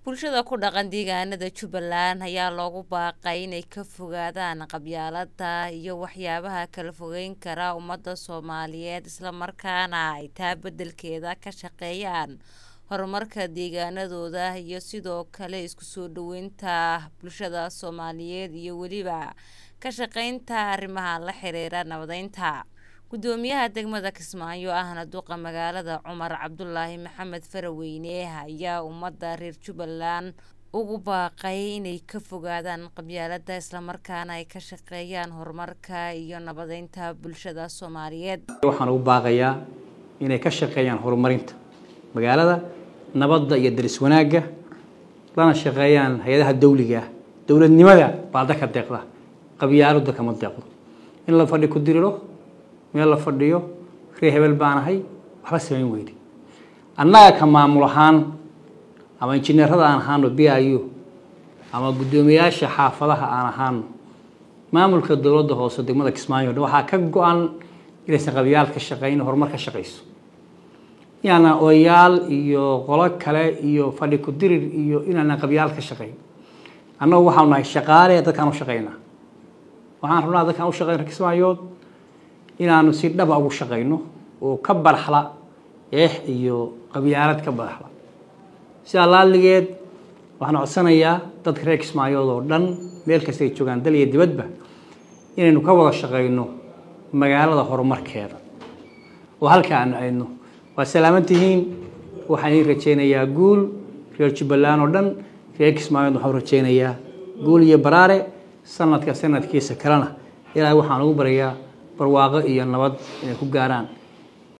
bulshada ku dhaqan deegaanada jubbaland ayaa loogu baaqay inay ka fogaadaan qabyaalada iyo waxyaabaha kala fogeyn kara ummadda soomaaliyeed islamarkaana ay taa beddelkeeda ka shaqeeyaan horumarka deegaanadooda iyo sidoo kale isku soo dhoweynta bulshada soomaaliyeed iyo weliba ka shaqeynta arrimaha la xiriira nabadeynta gudoomiyaha degmada kismaayo ahna duqa magaalada cumar cabdulaahi maxamed faraweyne ayaa ummadda reer jubbaland ugu baaqay inay ka fogaadaan qabyaalada islamarkaana ay ka shaqeeyaan horumarka iyo nabadeynta bulshada soomaaliyeed waxaan ugu baaqayaa inay ka shaqeeyaan horumarinta magaalada nabadda iyo daris wanaagga lana shaqeeyaan hay-adaha dawliga ah dowladnimada baa dadka deeqda qabyaalada kama deeqdo in la fadhi ku diriro meel la fadhiyo ree hebel baan ahay waxba samayn weyne annaga ka maamul ahaan ama injineerada aan ahaano b i u ama guddoomiyayaasha xaafadaha aan ahaano maamulka dowladda hoose degmada kismaayo dhan waxaa ka go-an inaysan qabyaal ka shaqeyn horumar ka shaqeyso inaana odayaal iyo qolo kale iyo fadhi ku dirir iyo inaana qabyaal ka shaqeyn annagu waxaanu nahay shaqaale dadkaan u shaqeynaa waxaan rabnaa dadkaan u shaqeyna kismaayood inaanu si dhaba ugu shaqeyno oo ka baraxla eex iyo qabyaalad ka baraxla sidaa laaligeed waxaan codsanayaa dadka reer kismaayood oo dhan meel kasta ay joogaan dal iyo dibadba inaynu ka wada shaqeyno magaalada horumarkeeda oo halka aanu aydno waa salaaman tihiin waxaan idiin rajeynayaa guul reer jubbaland oo dhan reer kismaayood waxaan rajeynayaa guul iyo baraare sanadka sanadkiisa kalena ilaahay waxaan ugu barayaa barwaaqo iyo nabad inay ku gaaraan